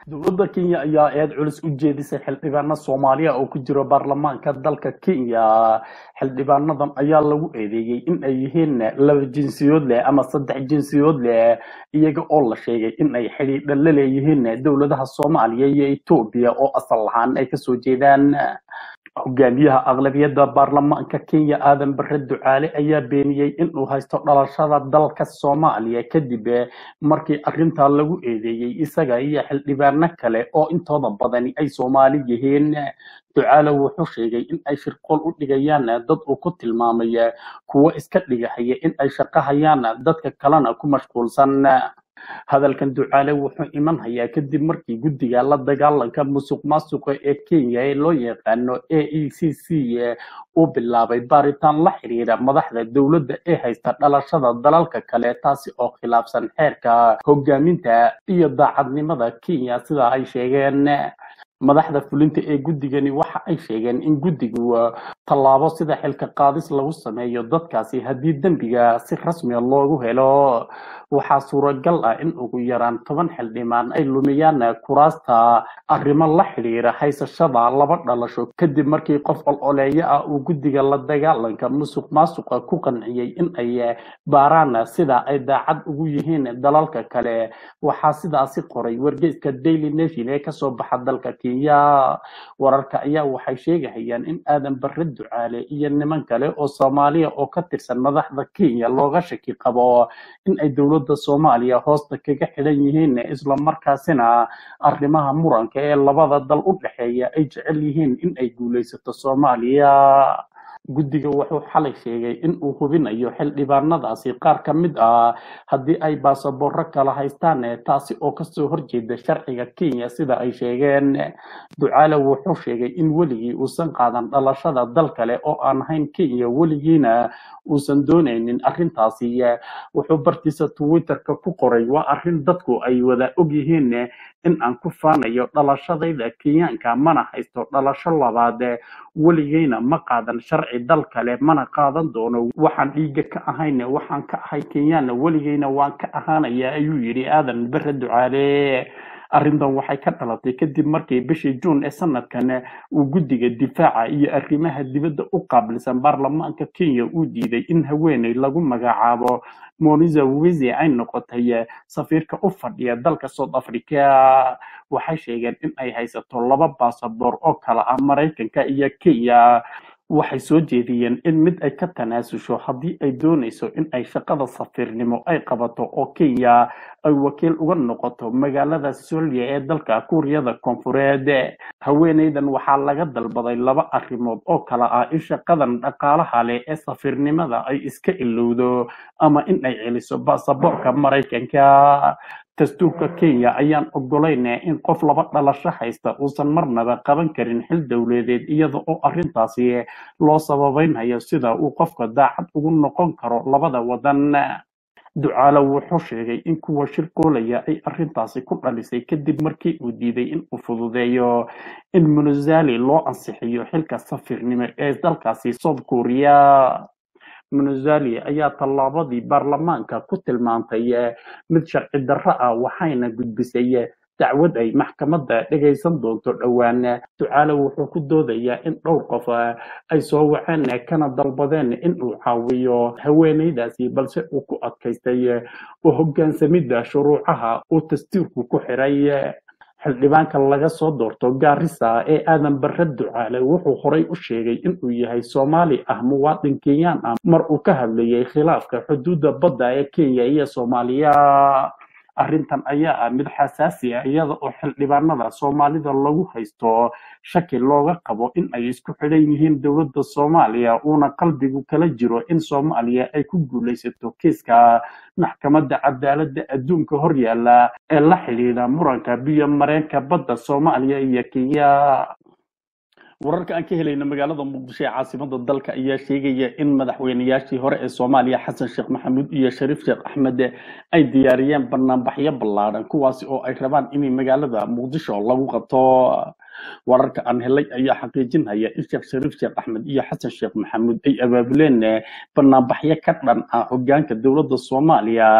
dowladda kenya ayaa eed culus u jeedisay xildhibaano soomaaliya oo ku jiro baarlamaanka dalka kenya xildhibaanadan ayaa lagu eedeeyey in ay yihiin laba jinsiyood leh ama saddex jinsiyood leh iyaga oo la sheegay in ay xidhiidha la leeyihiin dowladaha soomaaliya iyo etoobiya oo asal lahaan ay kasoo jeedaan hogaamiyaha aqlabiyadda baarlamaanka kenya aadan bare ducaale ayaa beeniyey inuu haysto dhalashada dalka soomaaliya kadib markii arrintaa lagu eedeeyey isaga iyo xildhibaano kale oo intooda badani ay soomaali yihiin ducaale wuxuu sheegay in ay shirqool u dhigayaan dad uu ku tilmaamay kuwo iska dhigahaya in ay shaqahayaan dadka kalena ku mashquulsan hadalkan ducaale wuxuu iman hayaa kadib markii guddiga la dagaalanka musuq maasuqa ee kenya ee loo yaqaano a e c c uu bilaabay baaritaan la xiriira madaxda dowladda ee haysta dhalashada dalalka kale taasi oo khilaafsan xeerka hogaaminta iyo daacadnimada kenya sida ay sheegeen madaxda fulinta ee guddigani waxa ay sheegeen in guddigu tallaabo sida xilka qaadis lagu sameeyo dadkaasi haddii dembiga si rasmiya loogu helo waxaa suuragal ah in ugu yaraan toban xildhibaan ay lumiyaan kuraasta arrimo la xidhiira haysashada laba dhalasho kadib markii qof ololeeyo ah uu guddiga la dagaalanka musuq maasuqa ku qanciyey in ay baaraan sida ay daacad ugu yihiin dalalka kale waxaa sidaasi qoray wargeyska daily nation ee kasoo baxa dalka kenya wararka ayaa waxay sheegahayaan in aadan bare ducaale iyo niman kale oo soomaaliya oo ka tirsan madaxda kenya looga shaki qabo in ay dowladda soomaaliya hoosta kaga xidhan yihiin islamarkaasina arrimaha muranka ee labada dal u dhexeeya ay jecel yihiin in ay guulaysato soomaaliya guddiga wuxuu xalay sheegay in uu hubinayo xildhibaanadaasi qaar ka mid ah haddii ay baasaboorro kala haystaan taasi oo kasoo horjeeda sharciga kenya sida ay sheegeen ducaale wuxuu sheegay in weligii uusan qaadan dhalashada dal kale oo aan ahayn kenya weligiina uusan doonaynin arrintaasi wuxuu bartiisa twitterka ku qoray waa arrin dadku ay wada og yihiin in aan ku faanayo dhalashadayda kenyaanka mana haysto dhalasho labaad weligeyna ma qaadan sharci dal kale mana qaadan doono waxaan dhiiga ka ahayn waxaan ka ahay kenyaanna weligeyna waan ka ahaanaya ayuu yidhi aadan bare ducaale arrintan waxay ka dhalatay kadib markii bishii juun ee sanadkan uu guddiga difaaca iyo arrimaha dibadda u qaabilsan baarlamaanka kenya uu diiday in haweeney lagu magacaabo moniza wizi ay noqotay safiirka u fadhiya dalka south africa waxay sheegeen in ay haysato laba baasaboor oo kala ah maraykanka iyo kenya waxay soo jeediyeen in mid ay ka tanaasusho haddii ay doonayso in ay shaqada safiirnimo ay qabato oo kenya ay wakiil uga noqoto magaalada solya ee dalka kuuriyada koonfureed haweeneydan waxaa laga dalbaday laba arrimood oo kala ah in shaqadan dhaqaalaha leh ee safiirnimada ay iska ilowdo ama in ay celiso baasaboorka maraykanka dastuurka kenya ayaan ogolayn in qof laba dhalasho haysta uusan marnaba qaban karin xil dowladeed iyada oo arrintaasi loo sababeynhayo sida uu qofka daacad ugu noqon karo labada wadan ducaale wuxuu sheegay in kuwa shirqoolaya ay arrintaasi ku dhalisay kadib markii uu diiday in uu fududeeyo in munazali loo ansixiyo xilka safiirnimo ee dalkaasi south korea munazali ayaa tallaabadii baarlamaanka ku tilmaantay mid sharci darro ah waxayna gudbisay dacwad ay maxkamadda dhegaysan doonto dhowaan ducaale wuxuu ku doodayaa in dhowr qof ay soo waceen kana dalbadeen in uu caawiyo haweeneydaasi balse uu ku adkaystay oo hogaansamidda shuruucaha uu dastuurku ku xiray xildhibaanka laga soo doorto gaarisa ee aadan bare ducaale wuxuu horay u sheegay inuu yahay soomaali ah muwaadin kenyaan ah mar uu ka hadlayay khilaafka xuduudda badda ee kenya iyo soomaaliya arrintan ayaa ah mid xasaasi ah iyada oo xildhibaanada soomaalida lagu haysto shaki looga qabo in ay isku xidhan yihiin dowladda soomaaliya uuna qalbigu kala jiro in soomaaliya ay ku guulaysato kiiska maxkamadda cadaaladda adduunka horyaala ee la xidhiidha muranka biyo mareenka badda soomaaliya iyo kenya wararka aan ka helayna magaalada muqdisho ee caasimada dalka ayaa sheegaya in madaxweynayaashii hore ee soomaaliya xasan sheekh maxamuud iyo shariif sheekh axmed ay diyaariyeen banaanbaxyo ballaadhan kuwaasi oo ay rabaan in magaalada muqdisho lagu qabto wararka aan helay ayaa xaqiijinaya in sheekh shariif sheekh axmed iyo xasan sheekh maxamuud ay abaabuleen banaanbaxyo ka dhan ah hogaanka dowladda soomaaliya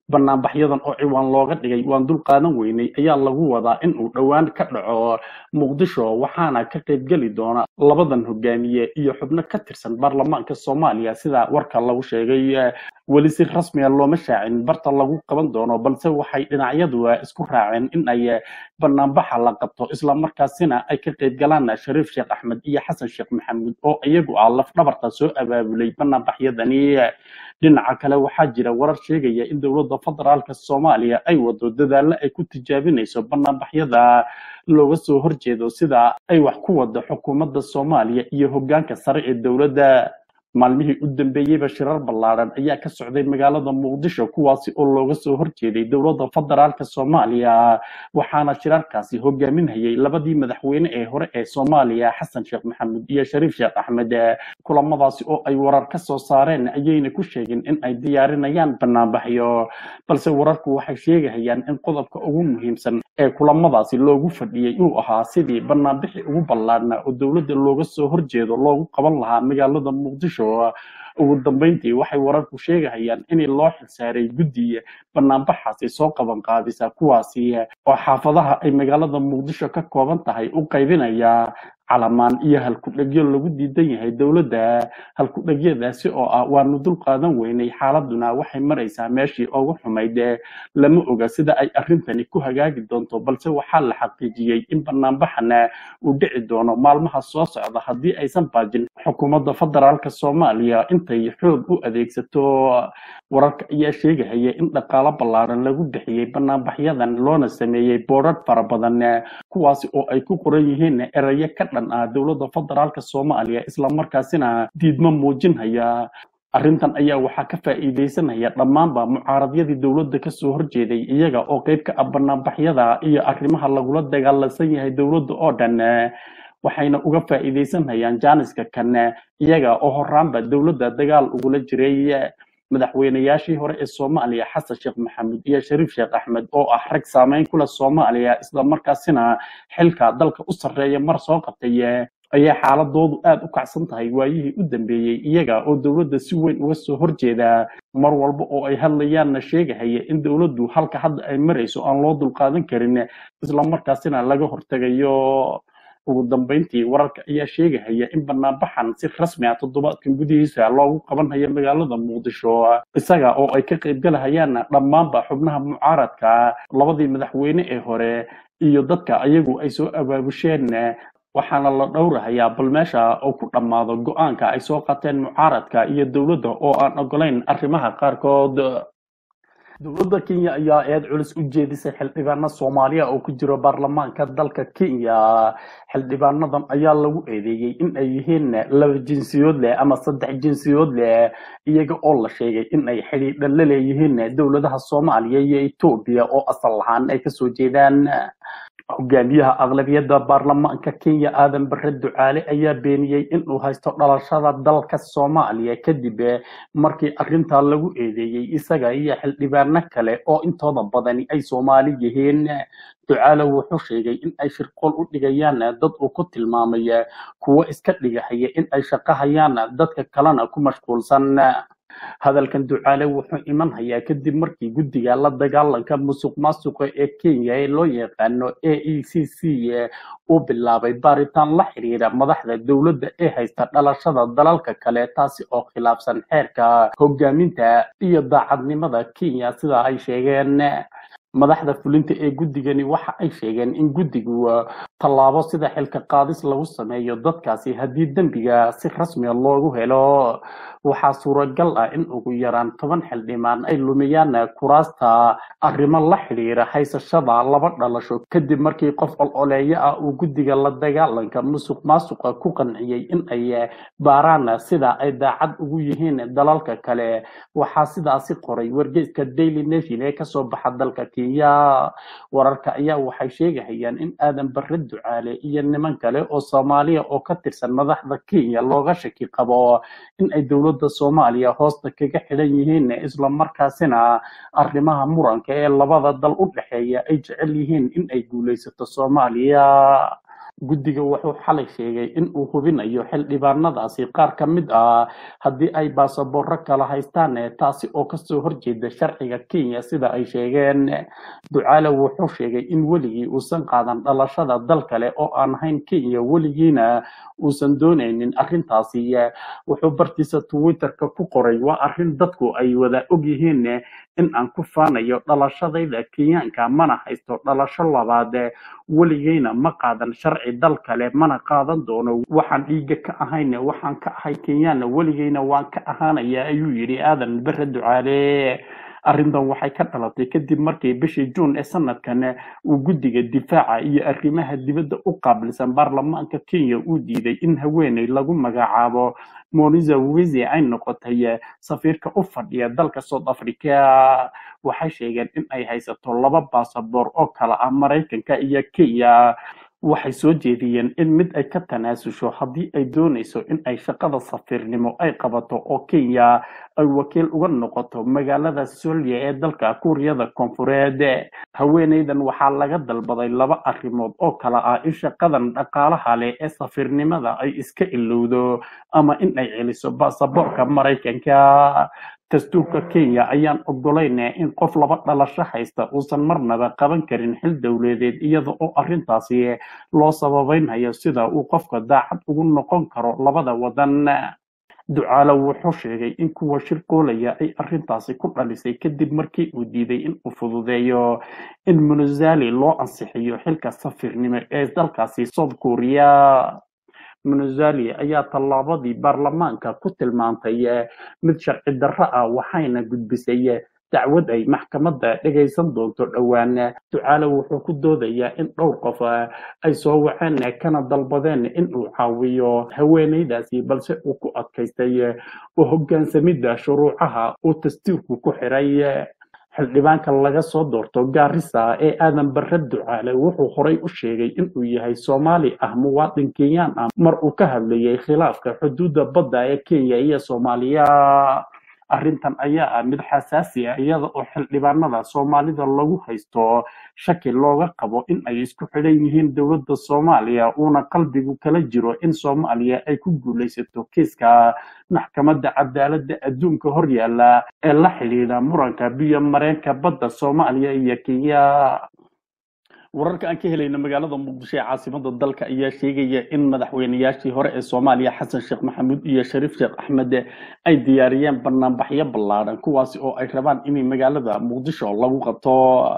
banaanbaxyadan oo ciwaan looga dhigay waan dul qaadan weynay ayaa lagu wadaa in uu dhowaan ka dhaco muqdisho waxaana ka qaybgeli doona labadan hogaamiye iyo xubno ka tirsan baarlamaanka soomaaliya sida warka lagu sheegay weli si rasmiya looma shaacin barta lagu qaban doono balse waxay dhinacyadu isku raaceen in ay banaanbaxa la qabto islamarkaasina ay ka qaybgalaan shariif sheekh axmed iyo xasan sheekh maxamuud oo iyagu ah laf dhabarta soo abaabulay banaanbaxyadani dhinaca kale waxaa jira warar sheegaya in dowladda federaalka soomaaliya ay wado dadaalo ay ku tijaabinayso banaanbaxyada looga soo horjeedo sida ay wax ku wado xukuumadda soomaaliya iyo hoggaanka sare ee dowladda maalmihii u dambeeyeyba shirar ballaaran ayaa ka socday magaalada muqdisho kuwaasi oo looga soo horjeeday dowladda federaalka soomaaliya waxaana shirarkaasi hogaaminayay labadii madaxweyne ee hore ee soomaaliya xasan sheekh maxamuud iyo shariif sheekh axmed kulamadaasi oo ay warar ka soo saareen ayayna ku sheegeen in ay diyaarinayaan banaanbaxyo balse wararku waxay sheegahayaan in qodobka ugu muhiimsan ee kulamadaasi loogu fadhiyey uu ahaa sidii banaanbixi ugu ballaarnaa oo dowladda looga soo horjeedo loogu qaban lahaa magaalada muqdisho ugu dambeyntii waxay wararku sheegahayaan in loo xilsaaray guddi banaanbaxaasi soo qaban qaadisa kuwaasi oo xaafadaha ay magaalada muqdisho ka kooban tahay u qaybinaya calamaan iyo halkudhegyo lagu diidan yahay dowladda halkudhegyadaasi oo ah waanu dul qaadan weynay xaaladuna waxay maraysaa meeshii ugu xumayd lama oga sida ay arrintani ku hagaagi doonto balse waxaa la xaqiijiyey in banaanbaxana uu dhici doono maalmaha soo socda haddii aysan baajin xukuumadda federaalka soomaaliya intay xoog u adeegsato wararka ayaa sheegahaya in dhaqaalo ballaaran lagu bixiyey banaanbaxyadan loona sameeyey boodhadh fara badan kuwaasi oo ay ku qoran yihiin erayo ka dhan ah dowladda federaalka soomaaliya islamarkaasina diidmo muujinhaya arrintan ayaa waxaa ka faa'iidaysanaya dhammaanba mucaaradyadii dowladda kasoo horjeeday iyaga oo qayb ka ah banaanbaxyada iyo arrimaha lagula dagaalansan yahay dowladda oo dhan waxayna uga faa'iidaysanayaan jaaniska kan iyaga oo horaanba dowladda dagaal ugula jiray madaxweynayaashii hore ee soomaaliya xasan sheekh maxamuud iyo shariif sheekh axmed oo ah rag saameyn kula soomaaliya islamarkaasina xilka dalka u sarreeya mar soo qabtay ayaa xaaladoodu aada u kacsan tahay waayihii u dambeeyey iyaga oo dowladda si weyn uga soo horjeeda mar walba oo ay hadlayaanna sheegahaya in dowladdu halka hadda ay marayso aan loo dulqaadan karin islamarkaasina laga hortegayo ugu dambeyntii wararka ayaa sheegahaya in banaanbaxan si rasmi ah toddobaadkan gudihiisa loogu qabanhayo magaalada muqdisho isaga oo ay ka qaybgalahayaan dhammaanba xubnaha mucaaradka labadii madaxweyne ee hore iyo dadka ayagu ay soo abaabusheen waxaana la dhowrahayaa bal meesha oo ku dhammaado go-aanka ay soo qateen mucaaradka iyo dowladda oo aan ogolayn arrimaha qaarkood dowladda kenya ayaa eed culus u jeedisay xildhibaano soomaaliya oo ku jiro baarlamaanka dalka kenya xildhibaanadan ayaa lagu eedeeyey in ay yihiin laba jinsiyood leh ama saddex jinsiyood leh iyaga oo la sheegay in ay xidhiidha la leeyihiin dowladaha soomaaliya iyo etoobiya oo asal lahaan ay kasoo jeedaan hogaamiyaha aqlabiyadda baarlamaanka kenya aadan bare ducaale ayaa beeniyey inuu haysto dhalashada dalka soomaaliya kadib markii arrintaa lagu eedeeyey isaga iyo xildhibaano kale oo intooda badani ay soomaali yihiin ducaale wuxuu sheegay in ay shirqool u dhigayaan dad uu ku tilmaamay kuwo iska dhigahaya in ay shaqahayaan dadka kalena ku mashquulsan hadalkan ducaale wuxuu iman hayaa kadib markii guddiga la dagaalanka musuq maasuqa ee kenya ee loo yaqaano a e c c uu bilaabay baaritaan la xiriira madaxda dowladda ee haysta dhalashada dalalka kale taasi oo khilaafsan xeerka hogaaminta iyo daacadnimada kenya sida ay sheegeen madaxda fulinta ee guddigani waxa ay sheegeen in guddigu tallaabo sida xilka qaadis lagu sameeyo dadkaasi haddii dembiga si rasmiya loogu helo waxaa suuragal ah in ugu yaraan toban xildhibaan ay lumiyaan kuraasta arrimo la xidhiira haysashada laba dhalasho kadib markii qof ololeeyo ah uu guddiga la dagaalanka musuq maasuqa ku qanciyey in ay baaraan sida ay daacad ugu yihiin dalalka kale waxaa sidaasi qoray wargeyska daily nation ee kasoo baxa dalka kenya wararka ayaa waxay sheegahayaan in aadan bare ducaale iyo niman kale oo soomaaliya oo ka tirsan madaxda kenya looga shaki qabo in ay dowladda soomaaliya hoosta kaga xidhan yihiin islamarkaasina arrimaha muranka ee labada dal u dhexeeya ay jecel yihiin in ay guulaysato soomaaliya guddiga wuxuu xalay sheegay in uu hubinayo xildhibaanadaasi qaar ka mid ah haddii ay baasaboorro kala haystaan taasi oo kasoo horjeeda sharciga kenya sida ay sheegeen ducaale wuxuu sheegay in weligii uusan qaadan dhalashada dal kale oo aan ahayn kenya weligiina uusan doonaynin arrintaasi wuxuu bartiisa twitterka ku qoray waa arrin dadku ay wada ogyihiin in aan ku faanayo dhalashadayda kenyaanka mana haysto dhalasho labaad weligeyna ma qaadan sharci dal kale mana qaadan doono waxaan dhiiga ka ahayn waxaan ka ahay kenyaana weligeyna waan ka ahaanaya ayuu yidhi aadan bare ducaale arrintan waxay ka dhalatay kadib markii bishii juun ee sanadkan uu guddiga difaaca iyo arrimaha dibadda u qaabilsan baarlamaanka kenya uu diiday in haweeney lagu magacaabo moniza wizi ay noqotay safiirka u fadhiya dalka south africa waxay sheegeen in ay haysato laba baasaboor oo kala ah maraykanka iyo kenya waxay soo jeediyeen in mid ay ka tanaasusho haddii ay doonayso in ay shaqada safiirnimo ay qabato oo kenya ay wakiil uga noqoto magaalada solya ee dalka kuuriyada koonfureed haweeneydan waxaa laga dalbaday laba arrimood oo kala ah in shaqadan dhaqaalaha leh ee safiirnimada ay iska ilowdo ama in ay celiso baasaboorka maraykanka dastuurka kenya ayaan ogolayn in qof laba dhalasho haysta uusan marnaba qaban karin xil dowladeed iyada oo arrintaasi loo sababeynhayo sida uu qofka daacad ugu noqon karo labada wadan ducaale wuxuu sheegay in kuwa shirqoolaya ay arrintaasi ku dhalisay kadib markii uu diiday in uu fududeeyo in munazali loo ansixiyo xilka safiirnimo ee dalkaasi south korea munazali ayaa tallaabadii baarlamaanka ku tilmaantay mid sharci darro ah waxayna gudbisay dacwad ay maxkamadda dhegaysan doonto dhowaan ducaale wuxuu ku doodayaa in dhowr qof ay soo waceen kana dalbadeen in uu caawiyo haweeneydaasi balse uu ku adkaystay oo hoggaansamidda shuruucaha uu dastuurku ku xiray xildhibaanka laga soo doorto gaarisa ee aadan bare ducaale wuxuu horay u sheegay inuu yahay soomaali ah muwaadin kenyaan ah mar uu ka hadlayay khilaafka xuduudda badda ee kenya iyo soomaaliya arrintan ayaa ah mid xasaasi ah iyada oo xildhibaanada soomaalida lagu haysto shaki looga qabo in ay isku xidhan yihiin dowladda soomaaliya uuna qalbigu kala jiro in soomaaliya ay ku guulaysato kiiska maxkamadda cadaaladda adduunka hor yaalla ee la xidhiidha muranka biyo mareenka badda soomaaliya iyo kenya wararka aan ka helayna magaalada muqdisho ee caasimada dalka ayaa sheegaya in madaxweynayaashii hore ee soomaaliya xasan sheekh maxamuud iyo shariif sheekh axmed ay diyaariyeen banaanbaxyo ballaadhan kuwaasi oo ay rabaan in magaalada muqdisho lagu qabto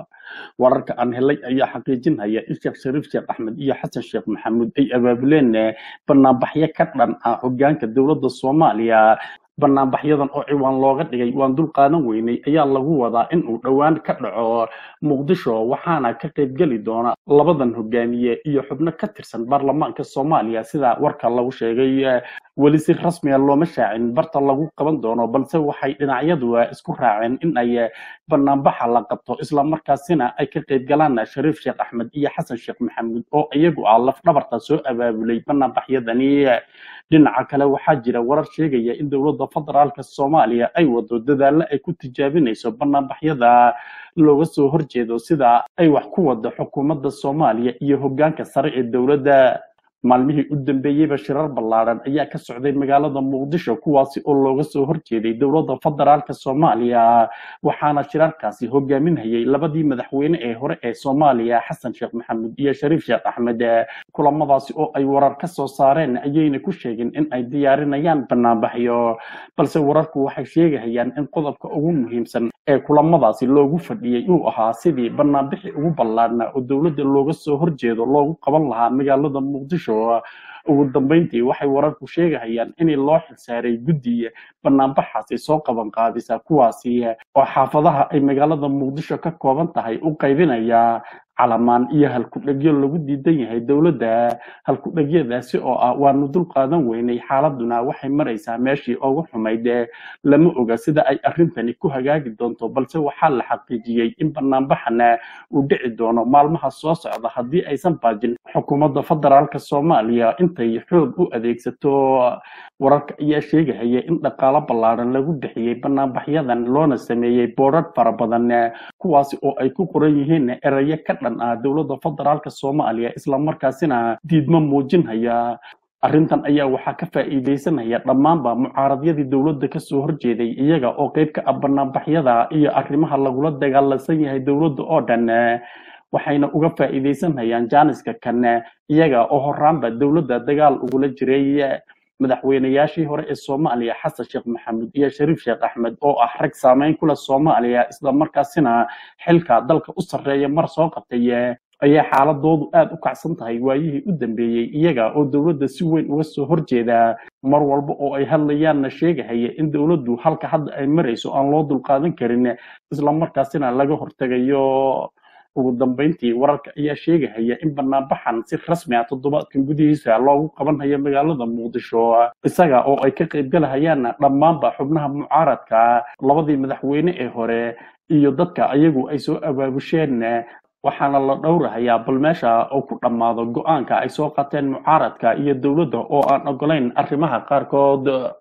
wararka aan helay ayaa xaqiijinaya in sheekh shariif sheekh axmed iyo xasan sheekh maxamuud ay abaabuleen banaanbaxyo ka dhan ah hogaanka dowladda soomaaliya banaanbaxyadan oo ciwaan looga dhigay waan dul qaadan weynay ayaa lagu wadaa in uu dhowaan ka dhaco muqdisho waxaana ka qaybgeli doona labadan hogaamiye iyo xubno ka tirsan baarlamaanka soomaaliya sida warka lagu sheegay weli si rasmiya looma shaacin barta lagu qaban doono balse waxay dhinacyadu isku raaceen in ay banaanbaxa la qabto islamarkaasina ay ka qaybgalaan shariif sheekh axmed iyo xasan sheekh maxamuud oo iyagu ah laf dhabarta soo abaabulay banaanbaxyadani dhinaca kale waxaa jira warar sheegaya in dowladda federaalka soomaaliya ay wado dadaallo ay ku tijaabinayso banaanbaxyada looga soo horjeedo sida ay wax ku wado xukuumadda soomaaliya iyo hoggaanka sare ee dowladda maalmihii u dambeeyeyba shirar ballaadhan ayaa ka socday magaalada muqdisho kuwaasi oo looga soo horjeeday dowladda federaalka soomaaliya waxaana shirarkaasi hogaaminayay labadii madaxweyne ee hore ee soomaaliya xasan sheekh maxamuud iyo shariif sheekh axmed kulamadaasi oo ay warar ka soo saareen ayayna ku sheegeen in ay diyaarinayaan banaanbaxyo balse wararku waxay sheegahayaan in qodobka ugu muhiimsan ee kulamadaasi loogu fadhiyey uu ahaa sidii banaanbixi ugu ballaadhnaa oo dowladda looga soo horjeedo loogu qaban lahaa magaalada muqdisho ugu dambeyntii waxay wararku sheegahayaan in loo xilsaaray guddi banaanbaxaasi soo qaban qaadisa kuwaasi oo xaafadaha ay magaalada muqdisho ka kooban tahay u qaybinaya calamaan iyo halkudhegyo lagu diidan yahay dowladda halkudhegyadaasi oo ah waanu dul qaadan weynay xaaladuna waxay maraysaa meeshii ugu xumayd lama oga sida ay arrintani ku hagaagi doonto balse waxaa la xaqiijiyey in banaanbaxana uu dhici doono maalmaha soo socda haddii aysan baajin xukuumadda federaalka soomaaliya intay xoog u adeegsato wararka ayaa sheegahaya in dhaqaalo ballaadhan lagu bixiyey banaanbaxyadan loona sameeyey boodhar fara badan kuwaasi oo ay ku qoran yihiin erayo ka dhan ah dowladda federaalka soomaaliya islamarkaasina diidmo muujinhaya arrintan ayaa waxaa ka faa'iidaysanaya dhammaanba mucaaradyadii dowladda kasoo horjeeday iyaga oo qayb ka ah banaanbaxyada iyo arrimaha lagula dagaalansan yahay dowladda oo dhan waxayna uga faa'iidaysanayaan jaaniska kan iyaga oo horaanba dowladda dagaal ugula jiray madaxweynayaashii hore ee soomaaliya xasan sheekh maxamuud iyo shariif sheekh axmed oo ah rag saameyn ku leh soomaaliya islamarkaasina xilka dalka u sarreeya mar soo qabtay ayaa xaaladoodu aada u kacsan tahay waayihii u dambeeyey iyaga oo dowladda si weyn uga soo horjeeda mar walba oo ay hadlayaanna sheegahaya in dowladdu halka hadda ay marayso aan loo dulqaadan karin islamarkaasina laga hortegayo ugu dambeyntii wararka ayaa sheegahaya in banaanbaxan si rasmi ah toddobaadkan gudihiisa loogu qabanhayo magaalada muqdisho isaga oo ay ka qaybgalahayaan dhammaanba xubnaha mucaaradka labadii madaxweyne ee hore iyo dadka ayagu ay soo abaabusheen waxaana la dhowrahayaa bal meesha oo ku dhammaado go-aanka ay soo qaateen mucaaradka iyo dowladda oo aan ogolayn arrimaha qaarkood